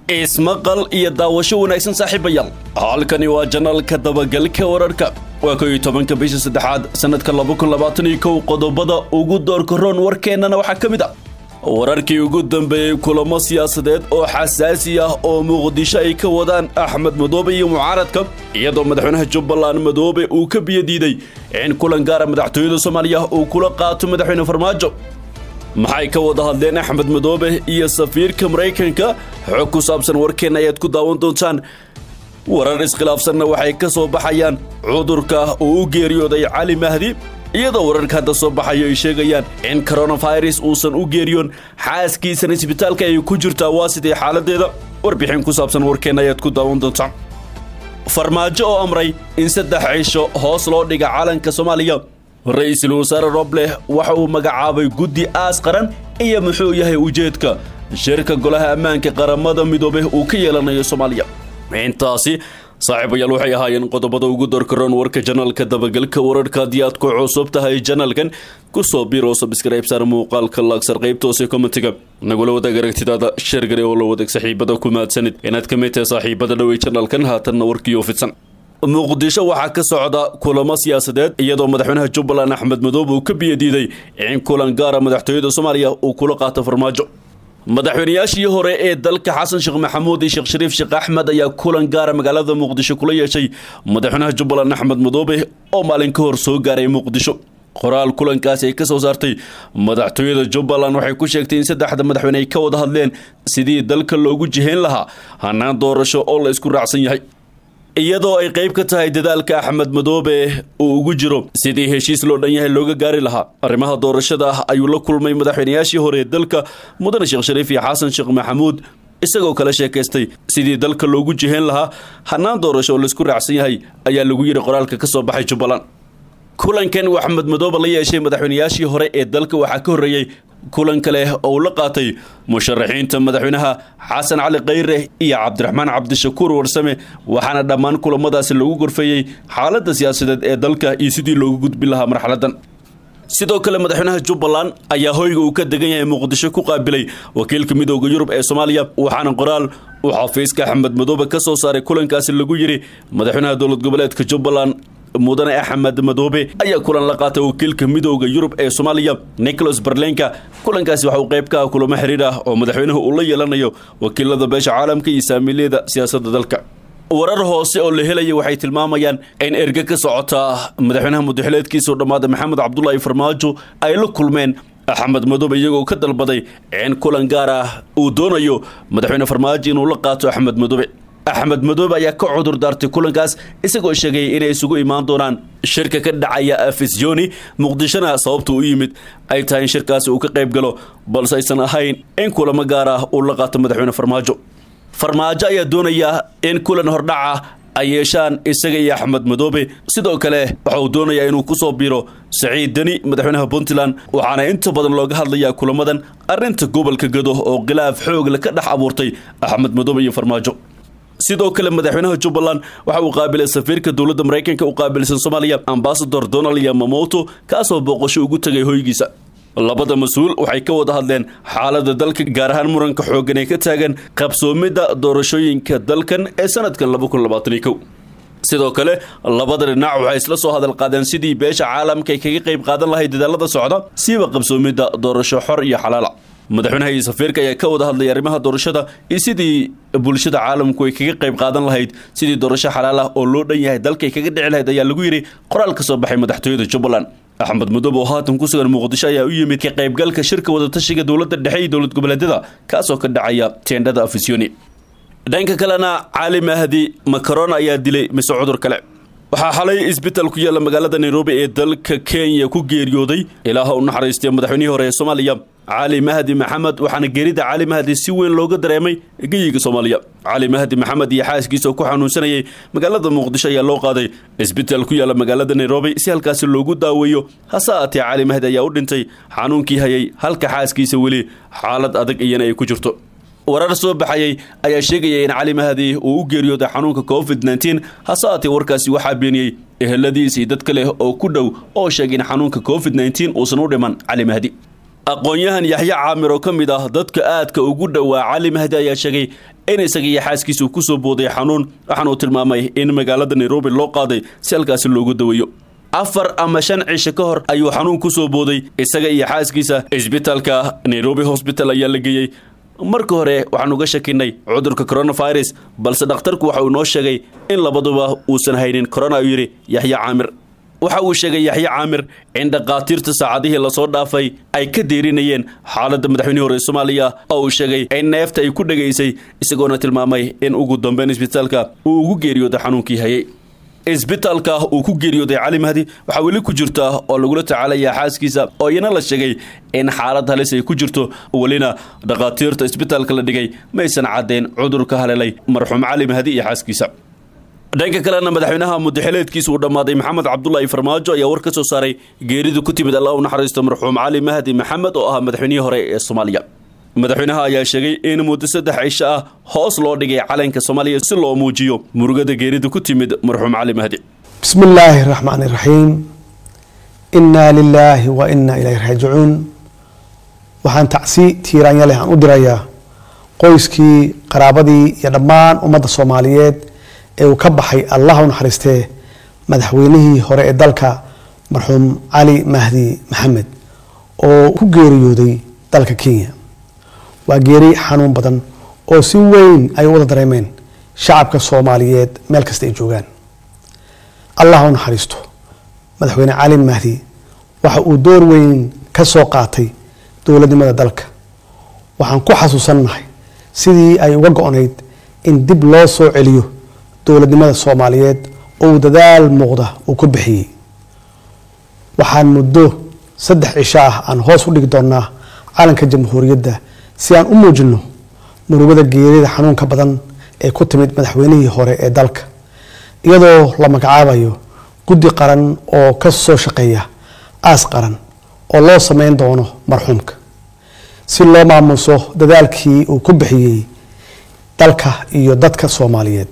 ismaqal iyo daawasho wanaagsan saaxiibayaal halkani waa janalka dabagalka wararka waa ko iyo tobanka bisha saddexaad sanadka laba kun labaatan iyo kow qodobada ugu doorka roon warkeennana waxaa ka mid ah wararkii ugu dambeeyey kulamo siyaasadeed oo xasaasi ah oo muqdisho ay ka wadaan axmed madoobe iyo mucaaradka iyadoo madaxweynaha jubbaland madoobe uu ka biyadiiday in kulan gaara madaxtooyada soomaaliya uu kula qaato madaxweyne farmaajo maxay ka wada hadleen axmed madoobe iyo safiirka maraykanka xog ku saabsan warkeenna ayaad ku daawan doontaan warar iskhilaafsanna waxay ka soo baxayaan cudurka uu u geeriyooday cali mahdi iyadoo wararka hadda soo baxayo ay sheegayaan in coronavirus uusan u geeriyoon xaaskiisana isbitaalka ay ku jirtaa waa sidee xaaladeeda warbixin ku saabsan warkeenna ayaad ku daawan doontaan farmaajo oo amray in saddex cisho hoos loo dhiga calanka soomaaliya ra-iisul wasaare robleh waxa uu magacaabay guddi aas qaran iyo muxuu yahay ujeedka shirka golaha ammaanka qaramada midoobe uu ka yeelanayo soomaaliya intaasi saaxiibayaal waxay ahaayeen qodobada ugu dorkaroon warka janalka dabagalka wararka haddii aad ku cusub tahay janalkan kusoo biiro sabskrayb saar muuqaalka laagsar qaybta hoose commentiga nagula wadaag aragtidaada sheergare oo la wadaag saaxiibada ku mahadsanid inaad ka mid tahay saaxiibada dhawey janalkan haatanna warkiioo fidsan muqdisho waxaa ka socda kulamo siyaasadeed iyadoo madaxweynaha jubbaland axmed madoobe uu ka biyadiiday in kulan gaara madaxtooyada soomaaliya uu kula qaato farmaajo madaxweynayaashii hore ee dalka xasan sheekh maxamuud iyo sheekh shariif sheekh axmed ayaa kulan gaara magaalada muqdisho kula yeeshay madaxweynaha jubbaland axmed madoobe oo maalin ka hor soo gaaray muqdisho qoraal kulankaasi ay ka soo saartay madaxtooyada jubbaland waxay ku sheegtay in saddexda madaxweyne ay ka wada hadleen sidii dalka loogu jihayn lahaa hanaan doorasho oo la isku raacsan yahay iyadoo ay qayb ka tahay dadaalka axmed madoobe uu ugu jiro sidii heshiis loo dhan yahay looga gaari lahaa arrimaha doorashada ah ayuu la kulmay madaxweynayaashii hore ee dalka mudane sheekh shariif iyo xasan sheekh maxamuud isagoo kala sheekaystay sidii dalka loogu jihayn lahaa hanaan doorasho oo laisku raacsan yahay ayaa lagu yidhi qoraalka ka soo baxay jubbaland kulankan uu axmed madoobe la yeeshay madaxweynayaashii hore ee dalka waxaa ka horreeyey kulan kale oo uu la qaatay musharaxiinta madaxweynaha xasan cali khayre iyo cabdiraxmaan cabdishakuur warsame waxaana dhammaan kulamadaasi lagu gorfeeyey xaaladda siyaasadeed ee dalka iyo sidii loogu gudbin lahaa marxaladan sidoo kale madaxweynaha jubbaland ayaa hoyga uu ka degan yahay muqdisho ku qaabilay wakiilka midooda yurub ee soomaaliya waxaana qoraal uu xafiiska axmed madoobe ka soo saaray kulankaasi lagu yidhi madaxweynaha dowlad goboleedka jubbaland mudane axmed madoobe ayaa kulan la qaatay wakiilka midooda yurub ee soomaaliya nicholas barlenka kulankaasi waxa uu qayb ka ah kulamo xiriir ah oo madaxweynuhu uu la yeelanayo wakiilada beesha caalamka iyo saamiilyada siyaasadda dalka warar hoose oo la helaya waxay tilmaamayaan in erge ka socota madaxweynaha mudaxileedkiisao dhammaada maxamed cabdulaahi farmaajo ay la kulmeen axmed madoobe iyagoo ka dalbaday in kulan gaar ah uu doonayo madaxweyne farmaajo inuu la qaato axmed madoobe axmed madoobe ayaa ka cudur daartay kulankaas isagoo sheegay inay isugu imaan doonaan shirka ka dhacaya afisjoni muqdishona sababta u yimid ay tahay in shirkaasi uu ka qayb galo balse aysan ahayn in kulamo gaar ah uu la qaato madaxweyne farmaajo farmaajo ayaa doonaya in kulan hordhaca ay yeeshaan isaga iyo axmed madoobe sidoo kale waxa uu doonayaa inuu ku soo biiro saciid deni madaxweynaha puntland waxaana inta badan looga hadlayaa kulamadan arrinta gobolka gado oo khilaaf xoogle ka dhex abuurtay axmed madoobe iyo farmaajo sidoo kale madaxweynaha jubbaland waxa uu qaabilay safiirka dowladda maraykanka u qaabilsan soomaaliya ambasador donald yamamoto kaasoo booqasho ugu tegay hoygiisa labada mas-uul waxay ka wada hadleen xaaladda dalka gaar ahaan muranka xooggan ee ka taagan qabsoomidda doorashooyinka dalkan ee sanadkan laba kun labaatan iyo kow sidoo kale labada dhinac waxay isla soo hadal qaadeen sidii beesha caalamka ay kaga qayb qaadan lahayd dadaalada socda siiba qabsoomidda doorasho xor iyo xalaala madaxweynaha iyo safiirka ayaa ka wada hadlay arrimaha doorashada iyo sidii bulshada caalamku ay kaga qayb qaadan lahayd sidii doorasho xalaal ah oo loo dhan yahay dalkay kaga dhici lahayd ayaa lagu yidhi qoraal ka soo baxay madaxtooyada jubbaland axmed madoobe oo haatan ku sugan muqdisho ayaa u yimid ka qaybgalka shirka wadatashiga dowladda dhexe iyo dowlad goboleedyada kaasoo ka dhacaya teendhada afisiyoni dhanka kalena cali mahdi makaron ayaa dilay mise cudur kale waxaa xalay isbitaal ku yaalla magaalada nairobi ee dalka kenya ku geeriyooday ilaaha u naxariistay madaxweynihii hore ee soomaaliya cali mahdi maxamed waxaana geerida cali mahdi si weyn looga dareemay geyiga soomaaliya cali mahdi maxamed iyo xaaskiisa oo ku xanuunsanayay magaalada muqdisho ayaa loo qaaday isbitaal ku yaalla magaalada nairobi si halkaasi loogu daaweeyo hase aatee cali mahdi ayaa u dhintay xanuunkii hayay halka xaaskiisa weli xaalad adag iyana ay ku jirto warar soo baxayay ayaa sheegaya in cali mahdi uu u geeriyooday xanuunka covid nteen hase aatee warkaasi waxaa beeniyey eheladiis iyo dad kale oo ku dhow oo sheegay in xanuunka covid nteen uusan u dhiman cali mahdi aqoon-yahan yaxye caamir oo ka mid ah dadka aadka ugu dhowaa cali mahdi ayaa sheegay in isaga iyo xaaskiisa uu kusoo booday xanuun waxaana uu tilmaamay in magaalada nairobi loo qaaday si halkaasi loogu daweeyo afar ama shan cisho ka hor ayuu xanuun kusoo booday isaga iyo xaaskiisa isbitaalka nairobi hosbital ayaa la geeyey marka hore waxaan uga shakinay cudurka coronavirus balse dhakhtarku waxa uu noo sheegay in labaduba uusan haynin corona uu yidhi yaxye caamir waxa uu sheegay yaxye caamir in dhakhaatiirta saacadihii lasoo dhaafay ay ka deerinayeen xaaladda madaxweynihii hore soomaaliya oo uu sheegay in neefta ay ku dhegaysay isagoona tilmaamay in ugu dambeyn isbitaalka uu ugu geeriyooday xanuunkii hayay isbitaalka uu ku geeriyooday cali mahdi waxaa weli ku jirta oo lagula tacaalaya xaaskiisa oo iyana la sheegay in xaalad halis ay ku jirto welina dhakhaatiirta isbitaalka la dhigay maysan caddeen cudurka haleelay marxuum cali mahdi iyo xaaskiisa dhanka kalena madaxweynaha mudaxileedkiisa uu dhammaaday maxamed cabdulaahi farmaajo ayaa war ka soo saaray geeridu ku timid allah u naxariisto marxuum cali mahdi maxamed oo ah madaxweynihii hore ee soomaaliya madaxweynaha ayaa sheegay in muddo saddex cisho ah hoos loo dhigay calanka soomaaliya si loo muujiyo murugada geerida ku timid marxuum cali mahdi bismi illaahi raxmaani raxiim innaa lilaahi wa innaa ilayhi raajicuun waxaan tacsi tiiraanya leh aan u dirayaa qoyskii qaraabadii iyo dhammaan ummadda soomaaliyeed ee uu ka baxay allah u naxariistee madaxweynihii hore ee dalka marxuum cali mahdi maxamed oo ku geeriyooday dalka kenya waa geeri xanuun badan oo si weyn ay u wada dareemeen shacabka soomaaliyeed meel kasta ay joogaan allah u naxariisto madaxweyne cali mahdi waxa uu door weyn ka soo qaatay dowladnimada dalka waxaan ku xasuusannahay sidii ay uga go-nayd in dib loo soo celiyo dowladnimada soomaaliyeed oo uu dadaal muuqda uu ku bixiyey waxaan muddo saddex cisho ah aan hoos u dhigi doonaa calanka jamhuuriyadda si aan u muujino murugada geerida xanuunka badan ee ku timid madaxweynihii hore ee dalka iyadoo la magacaabayo guddi qaran oo ka soo shaqeeya aas qaran oo loo sameyn doono marxuumka si loo maamuuso dadaalkii uu ku bixiyey dalka iyo dadka soomaaliyeed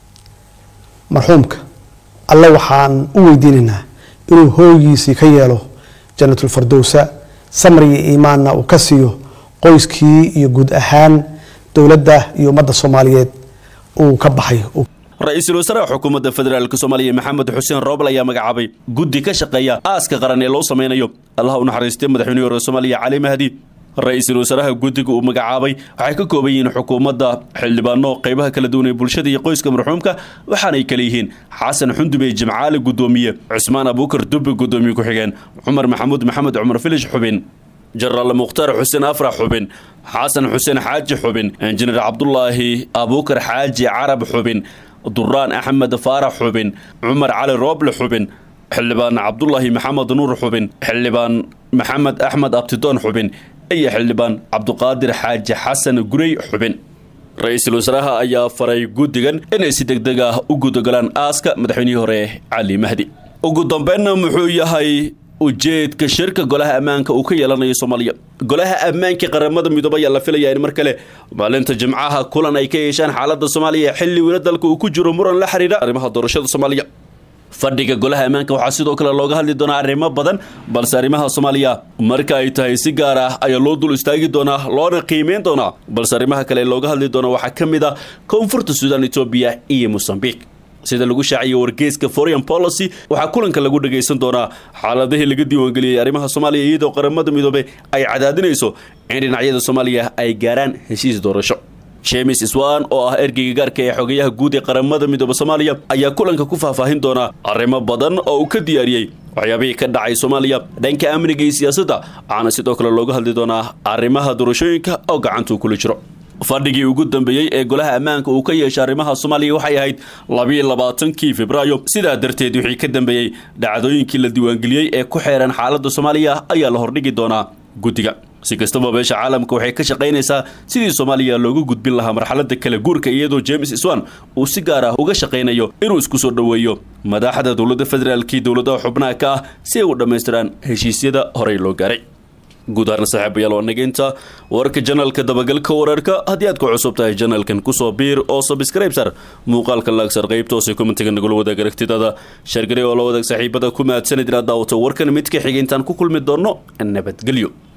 marxuumka alle waxaan u weydiinaynaa inuu hooygiisii ka yeelo janatulfardowsa samri iyo iimaanna uu ka siiyo qoyskii iyo guud ahaan dowladda iyo ummadda soomaaliyeed uu ka baxay ra-iisul wasaaraha xukuumadda federaalk soomaaliya maxamed xuseen roobal ayaa magacaabay guddi ka shaqeeya aaska qaran ee loo sameynayo allah u naxariistay madaxweynihii hore soomaaliya cali mahdi ra-iisul wasaaraha guddiga uu magacaabay waxay ka kooban yihiin xukuumadda xildhibaano qeybaha kala duwan ee bulshada iyo qoyska marxuumka waxaanay kale yihiin xasan xundube jimcaali guddoomiye cusmaan abuukar dubbe guddoomiye ku-xigeen cumar maxamuud maxamed cumar filish xubin jenaraal mukhtaar xuseen afrax xubin xasan xuseen xaaji xubin injineer cabdulaahi abuukar xaaji carab xubin duraan axmed faarax xubin cumar cali rooble xubin xildhibaan cabdulaahi maxamed nuur xubin xildhibaan maxamed axmed abtidoon xubin iyo xildhibaan cabduqaadir xaaji xasan gurey xubin ra-iisul wasaaraha ayaa faray guddigan inay si deg deg ah u gudagalaan aaska madaxweynihii hore cali mahdi ugu dambeynna muxuu yahay ujeedka shirka golaha ammaanka uu ka yeelanayo soomaaliya golaha ammaanka qaramada midoobe ayaa la filayaa in mar kale maalinta jimcaha kulan ay ka yeeshaan xaalada soomaaliya xilli weli dalka uu ku jiro muran la xiriira arrimaha doorashada soomaaliya fadhiga golaha ammaanka waxaa sidoo kale looga hadli doonaa arrimo badan balse arrimaha soomaaliya marka ay tahay si gaar ah ayaa loo dul istaagi doonaa loona qiimeyn doonaa balse arrimaha kale looga hadli doona waxaa ka mid ah koonfurta suudaan etoobiya iyo mosambiq sida lagu shaaciyay wargeyska foreign policy waxaa kulanka lagu dhagaysan doonaa xaaladihii laga diiwaangeliyey arrimaha soomaaliya iyadoo qaramada midoobe ay cadaadinayso in dhinacyada soomaaliya ay gaaraan heshiis doorasho james swan oo ah ergeyga gaarka ee xogayaha guud ee qaramada midoobe soomaaliya ayaa kulanka ku faahfaahin doonaa arrimo badan oo uu ka diyaariyey waxyaabihii ka dhacay soomaaliya dhanka amniga iyo siyaasadda waxaana sidoo kale looga hadli doonaa arrimaha doorashooyinka oo gacantuu kula jiro fadhigii ugu dambeeyey ee golaha ammaanka uu ka yeeshay arrimaha soomaaliya waxay ahayd labiiyo labaatankii febraayo sidaa darteed wixii ka dambeeyey dhacdooyinkii la diiwaangeliyey ee ku xeeran xaaladda soomaaliya ayaa la hordhigi doonaa guddiga si kastaba beesha caalamka waxay ka shaqaynaysaa sidii soomaaliya loogu gudbin lahaa marxaladda kala guurka iyadoo james swan uu si gaar ah uga shaqaynayo inuu isku soo dhoweeyo madaxda dowladda federaalkii dowladaha xubnaha ka ah si ay u dhammaystiraan heshiisyada horey loo gaaray guud ahaan saaxiibayaal waa nageynta warka janalka dabagalka wararka haddii aad ku cusub tahay janalkan kusoo biir oo sabscribe sar muuqaalka laagsar qaybta hoose commentiga nagula wadaag aragtidada shargari oo la wadaag saaxiibada ku mahadsanid inaad daawato warkan mid ka xigay intaan ku kulmi doonno nabadgelyo